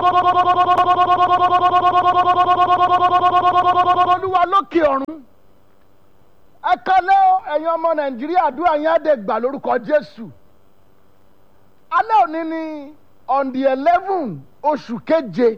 olúwa lókè ọ̀run ẹ kálẹ́ o ẹ̀yin ọmọ nàìjíríà àdúrà yín á dé gbà lórúkọ jésù alẹ́ òní ni on the eleven oṣù keje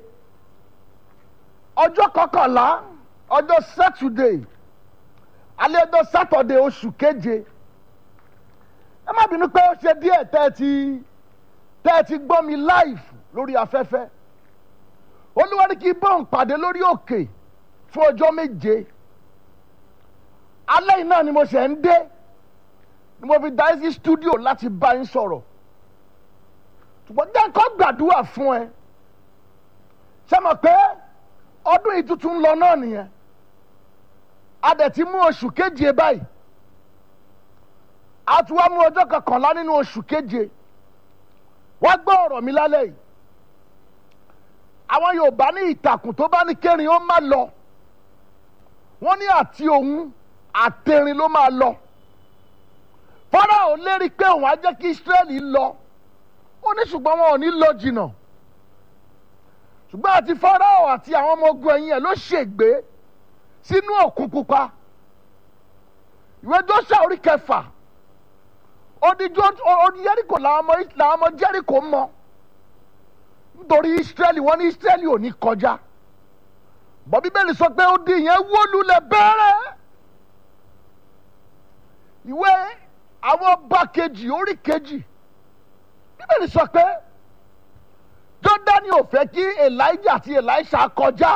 ọjọ́ kọkànlá ọjọ́ saturday alẹ́ ọjọ́ saturday oṣù keje ẹ má bínú pé ó ṣe díẹ̀ tẹ́ ẹ ti tẹ́ ẹ ti gbọ́ mi live lórí afẹ́fẹ́ olúwa ní kí bọ́ọ̀n pàdé lórí òkè fún ọjọ́ méje alẹ́ yìí náà ni mo ṣẹ̀ ń dé ni mo fi darí sí studio láti bá yín sọ̀rọ̀ ṣùgbọ́n jẹ́ kó gbàdúrà fún ẹ ṣé mọ̀ pé ọdún yìí tuntun ń lọ náà nìyẹn a dẹ̀ ti mú oṣù keje báyìí a tún wá mú ọjọ́ kọkànlá nínú oṣù keje wá gbọ́ ọ̀rọ̀ mi lálẹ́ yìí àwọn yorùbá ní ìtàkùn tó bá ní kérin ó má lọ wọ́n ní àti òun àtẹrin ló máa lọ fọ́nrán ò lérí pé òun á jẹ́ kí israẹli lọ ó ní ṣùgbọ́n wọn ò ní lọ jìnnà ṣùgbọ́n àti fọ́nrán àti àwọn ọmọ ogun ẹ̀yìn ẹ̀ ló ṣègbè sínú òkun pupa ìwé joshua orí kẹfà odi jẹ́ríkò làwọn ọmọ jẹ́ríkò mọ́ nítorí israẹli wọn ní israẹli ò ní kọjá bọ́ bíbélì sọ pé odi yẹn wó lulẹ̀ bẹ́ẹ̀rẹ̀ ìwé àwọn ọba kejì orí kejì bíbélì sọ pé jọ́dánì ò fẹ́ kí elijah àti elisha kọjá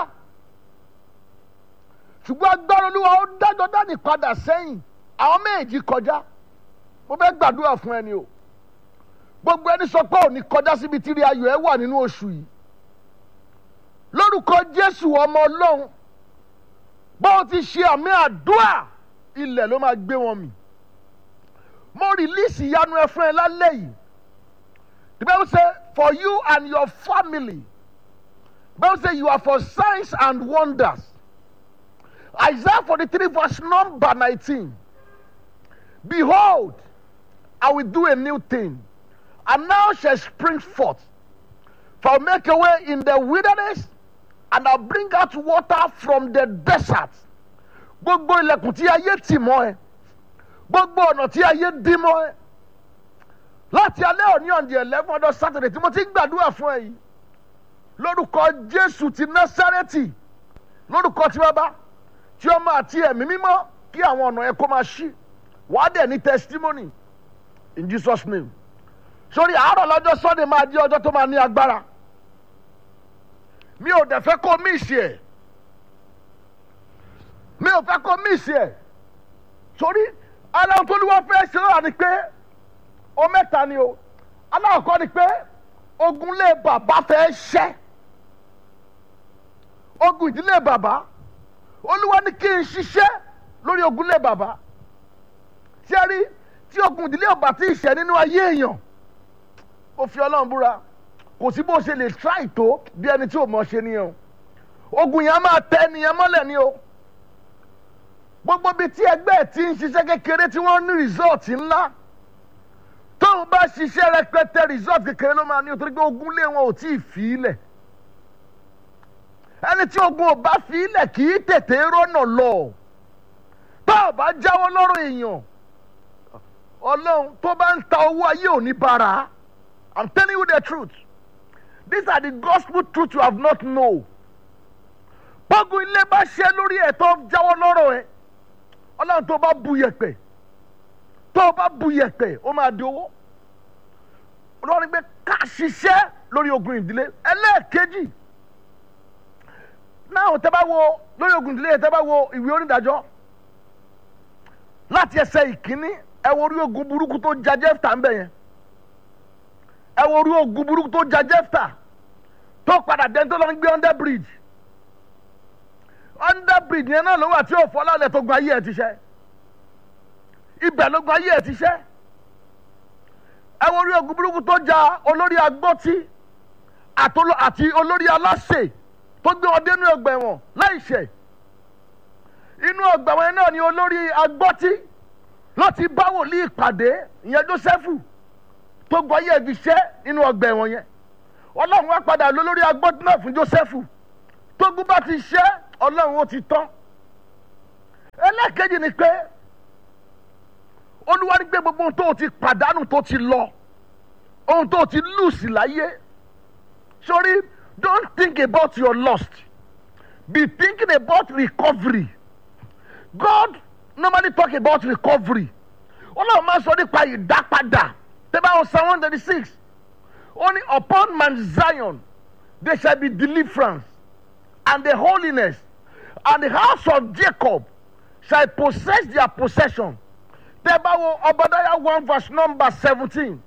ṣùgbọ́n agbára olúwa ó dá jọ́dánì padà sẹ́yìn àwọn méjì kọjá mo fẹ́ gbàdúrà fún ẹni o gbogbo ẹni sọ pé òní kọjá síbi tí rí ayọ̀ ẹ wà nínú oṣù yìí lórúkọ jésù ọmọ ọlọ́run bó ti ṣe àmì àdúrà ilẹ̀ ló máa gbé wọn mì mo rìlíìsì ìyanu ẹ fún ẹ lálẹ́ yìí the bible say for you and your family the bible say you are for signs and wonders isaiah forty-three verse number nineteen behold i will do a new thing and now shall spring forth for I'll make a way in the wilderness and I'll bring out water from the desert gbogbo ilẹ̀kùn tí ayé tì mọ́ ẹ gbogbo ọ̀nà tí ayé dí mọ́ ẹ láti alẹ́ òní on the eleven ọdún Saturday tí mo ti ń gbàdúrà fún ẹ yìí lórúkọ Jésù ti Násárẹ́tì lórúkọ tí bàbá tí ọmọ àti ẹ̀mí mímọ́ kí àwọn ọ̀nà ẹ kó máa ṣí wàá dẹ̀ ní testimony in Jesus name sórí àárọ̀ lọ́jọ́ Sunday máa di ọjọ́ tó máa ní agbára mi ò dẹ̀ fẹ́ kó míìsì ẹ̀ mi ò fẹ́ kó míìsì ẹ̀ sórí aláwọ̀ tó ní wọ́n fẹ́ ṣe lọ́wọ́ ni pé o mẹ́ta ni o aláwọ̀ ni pé ogunlé bàbá fẹ́ ṣẹ́ ogun ìdílé bàbá olúwa ní kí n ṣiṣẹ́ lórí ogunlé bàbá ṣé rí tí ogun ìdílé ọba tí ì ṣẹ́ nínú ayé èèyàn ó fi ọlọ́run búra kò sí bó ṣe lè try tó bí ẹni tí ò mọ̀ ṣe nìyẹn o ogun yẹn á máa tẹ ẹnìyẹn mọ́lẹ̀ ni o gbogbo bíi tí ẹgbẹ́ ẹ̀ ti ń ṣiṣẹ́ kékeré tí wọ́n ní result ńlá tóun bá ṣiṣẹ́ rẹpẹtẹ result kékeré ló máa ní o torí pé ogun lé wọn ò tí ì fi í lẹ̀ ẹni tí ogun ò bá fi í lẹ̀ kì í tètè rọ́nà lọ tó o bá jáwọ́ lọ́rọ̀ èèyàn ọlọ́run tó bá ń ta owó ayé ò ní bára I'm telling you the truth these are the gospel truth you have not know bọ́gun ilé bá ṣe lórí ẹ̀ tó jáwọ́ lọ́rọ̀ ẹ̀ ọlọ́run tó bá bu yẹ̀pẹ̀ tó bá bu yẹ̀pẹ̀ ó máa di owó ọlọ́run gbé ká ṣiṣẹ́ lórí ogun ìdílé ẹlẹ́ẹ̀kejì náà tẹ́ bá wo lórí ogun ìdílé tẹ́ bá wo ìwé onídàájọ́ láti ẹsẹ̀ ìkíní ẹ wo orí ogun burúkú tó ja Jẹ́fítà ń bẹ̀ yẹn ẹ wo orí ogun burúkú tó ja Jẹ́fítà tó padà dẹ́n tó lọ ń gbé under bridge under bridge yẹn náà ló wà tí òfò ọlọ́ọ̀lẹ̀ tó gun ayé ẹ̀ ti ṣẹ́ ibẹ̀ ló gun ayé ẹ̀ ti ṣẹ́ ẹ wo orí ogun burúkú tó ja olórí agbọ́tí àti olórí aláṣẹ tó gbé wọn dénú ọgbà ẹ̀wọ̀n láìṣẹ̀ inú ọgbà ẹ̀wọ̀n náà ni olórí agbọ́tí láti bá wòlíì pàdé ìyẹn Jósẹ́fù tó gun ayé ẹ̀ fi ṣẹ́ nínú ọgbà ẹ̀wọ̀n yẹn ọlọ́run wá padà lọ lórí agbọ́dún náà fún Jósẹ́fù tógun bá ti ṣẹ́ ọlọ́run ó ti tán ẹlẹ́ẹ̀kejì ni pé olúwa ní pé gbogbo ohun tó o ti pàdánù tó ti lọ ohun tó o ti lùsì láyé sorry don't think about your lost be thinking about recovery God normally talk about recovery ọlọ́run máa ń sọ nípa ìdápadà tẹ́bá wọn psalm one thirty six ó ní upon Mount Zion there shall be deliverance and the holiness and the house of Jacob shall possess their possession tẹ́bá wo Obadiah one verse number seventeen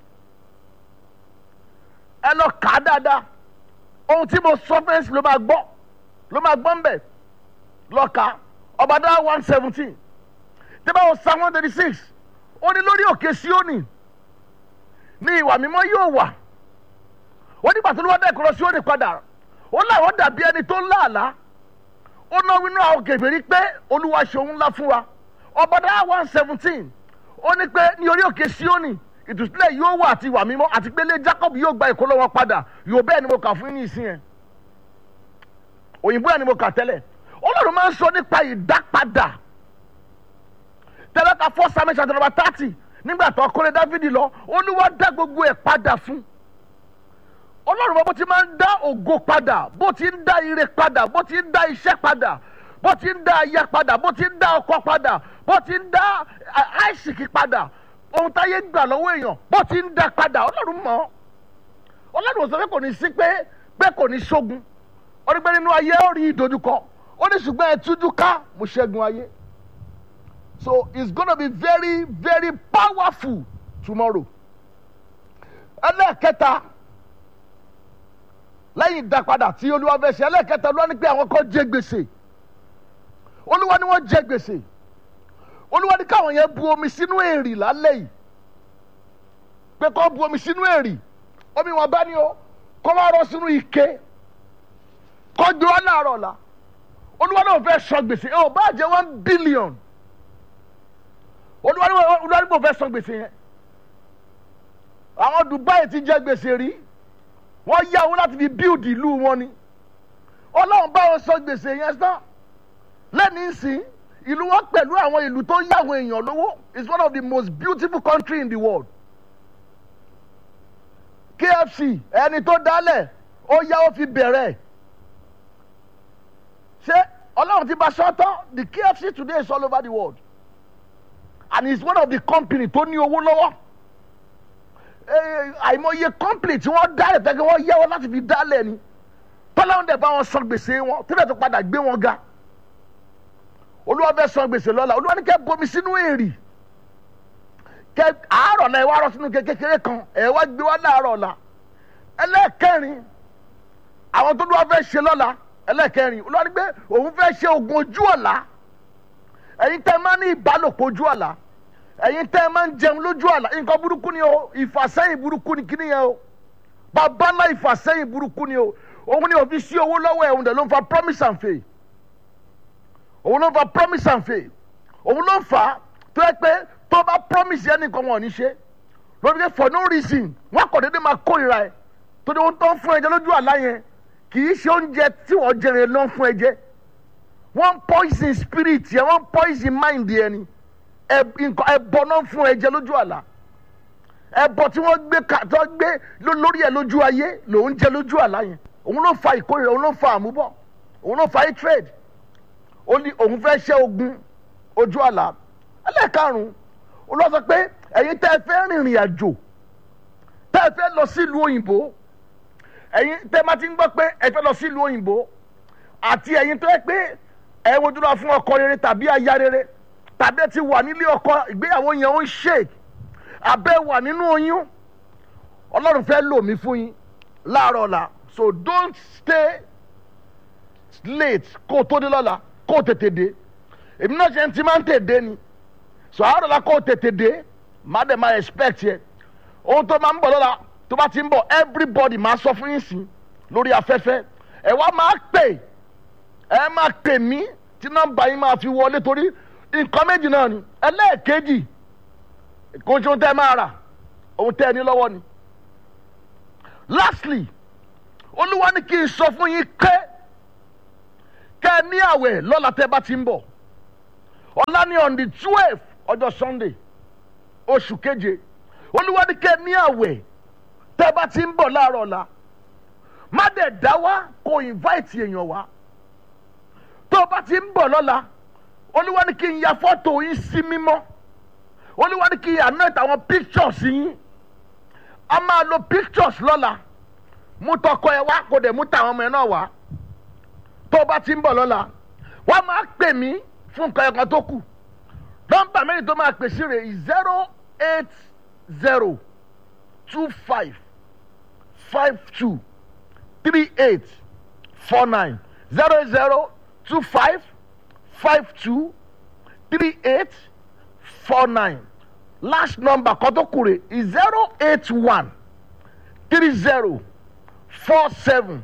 ẹ lọ kà á dáadáa ohun tí mo sọ fẹ́ǹsì ló máa gbọ́ ló máa gbọ́ ń bẹ̀ lọ kà á Obadiah one seventeen tẹ́bá wo psalm one thirty six ó ní lórí òkè Síónì ní ìwà mímọ́ yóò wà ó nígbà tó ló wá dẹ́kun lọ Síónì padà ó láwọn dàbí ẹni tó ń láàlá ó ná wínú àwọn kèfèrí pé olúwa ṣe òun ńlá fún wa Obadiah one seventeen ó ní pé ní orí òkè Síónì ìtúsílẹ̀ yóò wà àti ìwà mímọ́ àti pé ilé Jacob yóò gba ìkólọ́ wọn padà yóò bẹ́ẹ̀ ni mo kà fún yín ní ìsìn yẹn òyìnbó yẹn ni mo kà tẹ́lẹ̀ Ọlọ́run máa ń sọ nípa ìdápadà tẹ́lẹ̀ ka fọ́ Samuel chapter number thirty nígbà tó kọ́lé Dáfídì lọ Olúwa dá gbogbo ẹ̀ padà fún Ọlọ́run bó ti máa ń dá ògo padà bó ti ń dá ire padà bó ti ń dá iṣẹ́ padà bó ti ń dá aya padà bó ti ń dá ọkọ padà bó ti ń dá àìsìkì padà ohun táyé gbà lọ́wọ́ èèyàn bó ti ń dá padà Ọlọ́run mọ̀ Ọlọ́run ò sọ pé kò ní sí pé pé kò ní ṣógun ó ní pé nínú ayé ó rí ìdojúkọ ó ní ṣùgbọ́n ẹ tújú ká mo ṣẹ́gun ayé so it's gonna be very very powerful tomorrow ẹlẹ́ẹ̀kẹta lẹ́yìn ìdápadà tí olúwa fẹ́ ṣe ẹlẹ́ẹ̀kẹta olúwa ní pé àwọn kan jẹ gbèsè olúwa ní wọ́n jẹ gbèsè olúwa ní káwọn yẹn bu omi sínú èrì lálẹ́ yìí pé kó bu omi sínú èrì omi wọn bá ní o kó wá rọ sínú ike kó gbé wọn láàárọ̀ ọ̀la olúwa náà fẹ́ sọ gbèsè ẹ ò bá jẹ one billion olúwa ní mo fẹ́ sọ gbèsè yẹn àwọn Dubai ti jẹ gbèsè rí wọ́n yá owó láti fi build ìlú wọn ni ọlọ́run bá wọn sọ gbèsè yẹn tán lẹ́ni sìn ìlú wọn pẹ̀lú àwọn ìlú tó yá àwọn èèyàn lówó is one of the most beautiful country in the world KFC ẹni tó dálẹ̀ ó yá ó fi bẹ̀rẹ̀ ṣé ọlọ́run ti bá sọ́tọ̀ the KFC today is all over the world and it's one of the company tó ní owó lọ́wọ́ àìmọye company tí wọ́n dálẹ̀ tẹ́kẹ́ wọ́n yẹ́wọ́ láti fi dálẹ̀ ni tọ́láwọn dẹ̀ bá wọn san gbèsè wọn tíbẹ̀ tó padà gbé wọn ga olúwa fẹ́ san gbèsè lọ́la olúwa ní kẹ́ bomi sínú èrì kẹ́ àárọ̀ náà ẹ wá rọ sínú kékeré kan ẹ wá gbé wá láàárọ̀ ọ̀la ẹlẹ́ẹ̀kẹrin àwọn tó lúwa fẹ́ ṣe lọ́la ẹlẹ́ẹ̀kẹrin olúwa ní pé òun fẹ́ ṣe oògùn ojú ọ̀la ẹ̀yin tẹ́ máa ní ìbálòpọ̀ ojú ọ̀la ẹ̀yin tẹ́ máa ń jẹun lójú àlá nǹkan burúkú ni o ìfàsẹ́yìn burúkú ni kíní yẹn o bàbá ńlá ìfàsẹ́yìn burúkú ni o òun ni òfin sí owó lọ́wọ́ ẹ̀ òun dẹ̀ ló ń fa promise and faith òun ló ń fa promise and faith òun ló ń fà á tó yẹ pé tó bá promise yẹn nìkan wọn ò ní ṣe lórí pé for no reason wọn kò déédéé máa kórìíra ẹ tó ní wọn tó ń fún ẹ jẹ lójú àlá yẹn kì í ṣe oúnjẹ tí wọ́n jẹrẹ ló ń fún ẹ jẹ wọ́n poison spirit yẹn wọ́n poison mind yẹn ni ẹbọ náà fún ẹ̀jẹ̀ lójú àlá ẹbọ tí wọ́n gbé tó gbé lórí ẹ lójú ayé lòún jẹ lójú àlá yẹn òun ló fa ìkórìíra òun ló fa àmúbọ òun ló fa hatred ó ní òun fẹ́ ṣe ogun ojú àlá ẹlẹ́ẹ̀karùn-ún ó lọ sọ pé ẹ̀yin tẹ́ ẹ fẹ́ rìnrìn àjò tẹ́ ẹ fẹ́ lọ sílùú òyìnbó ẹ̀yin tẹ́ ẹ máa ti ń gbọ́ pé ẹ fẹ́ lọ sílùú òyìnbó àti ẹ̀yin tó yẹ pé ẹ wojú lọ fún ọkọ rere tàbí aya rere tàbí ẹ ti wà nílé ọkọ ìgbéyàwó yẹn ó ń ṣe abẹ́ wà nínú oyún ọlọ́run fẹ́ lò mí fún yín láàárọ̀ ọ̀la so don't stay late kó o tó dé lọ́la kó o tètè dé èmi náà ṣe ń ti máa ń tètè ni so àárọ̀ ọ̀la kó o tètè dé má dẹ̀ máa expect yẹ ohun tó máa ń bọ̀ lọ́la tó bá ti ń bọ̀ everybody máa sọ fún yín sí lórí afẹ́fẹ́ ẹ wá máa pè ẹ máa pè mí tí nọ́mbà yín máa fi wọlé torí nǹkan méjì náà ni ẹlẹ́ẹ̀kejì kò tí ohun tẹ́ máa rà ohun tẹ́ ẹ ní lọ́wọ́ ni lastly olúwa ní kí n sọ fún yín pé kẹ́ ẹ ní àwẹ̀ lọ́la tẹ́ bá ti ń bọ̀ ọ̀la ní on the twelve ọjọ́ sunday oṣù keje olúwa ní kẹ́ ẹ ní àwẹ̀ tẹ́ bá ti ń bọ̀ láàárọ̀ ọ̀la má dẹ̀ dá wá kó invite èèyàn wá tó o bá ti ń bọ̀ lọ́la olúwa ní kí n ya fọ́tò yín sí mímọ́ olúwa ní kí n anoint àwọn pictures yín a máa lo pictures lọ́la mú tọkọ ẹ wá kó dẹ̀ mú tàwọn ọmọ ẹ náà wá tó o bá ti ń bọ̀ lọ́la wọ́n máa pè mí fún nǹkan ẹ̀kan tó kù nọ́mbà mẹ́rin tó máa pè sí rẹ̀ zero eight zero two five five two three eight four nine zero zero two five five two three eight four nine last number kan tó kù rẹ̀ zero eight one three zero four seven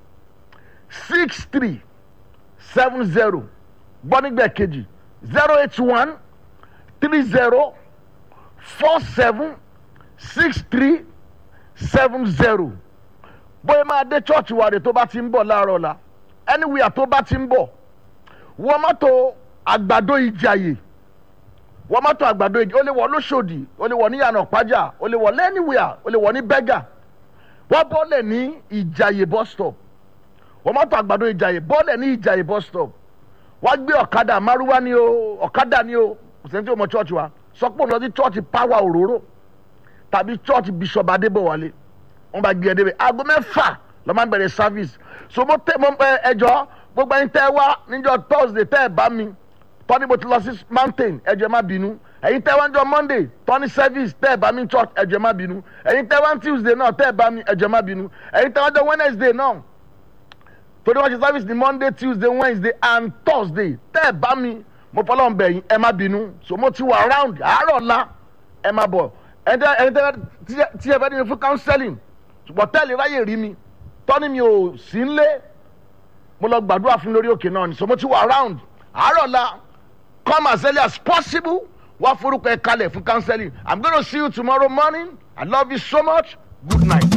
six three seven zero gbọ́nigbẹ̀ kejì zero eight one three zero four seven six three seven zero bóyá máa dé chọ́ọ̀chì wa rè tó bá ti ń bọ̀ láàárọ̀ la anywhere tó bá ti ń bọ̀ wọ́n mọ́tò àgbàdo ìjàyè wọ́n mọ́tò àgbàdo ìjàyè ó lè wọ̀ lóṣòdì ó lè wọ̀ ní yànnà pàjá ó lè wọ̀ lẹ́nìwẹ̀à ó lè wọ̀ ní bẹ́gà wọ́n bọ́lẹ̀ ní ìjàyè bus stop wọ́n mọ́tò àgbàdo ìjàyè bọ́lẹ̀ ní ìjàyè bus stop wọ́n gbé ọ̀kadà márúwá ni o ọ̀kadà ni o kò sẹ́ni tí o mọ chọ́ọ̀chì wa sọ pé òun lọ sí chọ́ọ̀chì power òróró tàbí chọ́ọ̀chì bishop adébọ̀wálé wọ́n bá gbé ẹ débẹ̀ aago mẹ́fà lọ́ máa ń bẹ̀rẹ̀ service so mo tẹ mo ẹ ẹjọ́ gbogbo ẹyin tẹ́ wá níjọ́ thursday tẹ́ ẹ bá mi tọ́ni mo ti lọ sí mountain ẹjọ́ ẹ má bínú ẹyin tẹ́ wá níjọ́ monday tọ́ni service tẹ́ ẹ bá mi church ẹjọ́ ẹ má bínú ẹyin tẹ́ wá tuesday náà tẹ́ ẹ bá mi ẹjọ́ ẹ má bínú ẹyin tẹ́ wá jọ wednesday náà torí wọ́n ṣe service ní monday tuesday wednesday and thursday tẹ́ ẹ bá mi mo fọlọ́ ń bẹ̀ yín ẹ má bínú so mo ti wà around àárọ̀ la ẹ má bọ̀ ẹni tẹ́ tí ẹ fẹ́ ní mi fún counseling ṣùgbọ́n tẹ́lẹ̀ ráyè rí mi tọ́ni mi ò sí ń lé mo lọ gbàdúrà fún lórí òkè náà ni so mo ti wà around àárọ̀ la come as early as possible wá forúkọ ẹ kalẹ̀ fún counseling i'm gonna see you tomorrow morning i love you so much good night.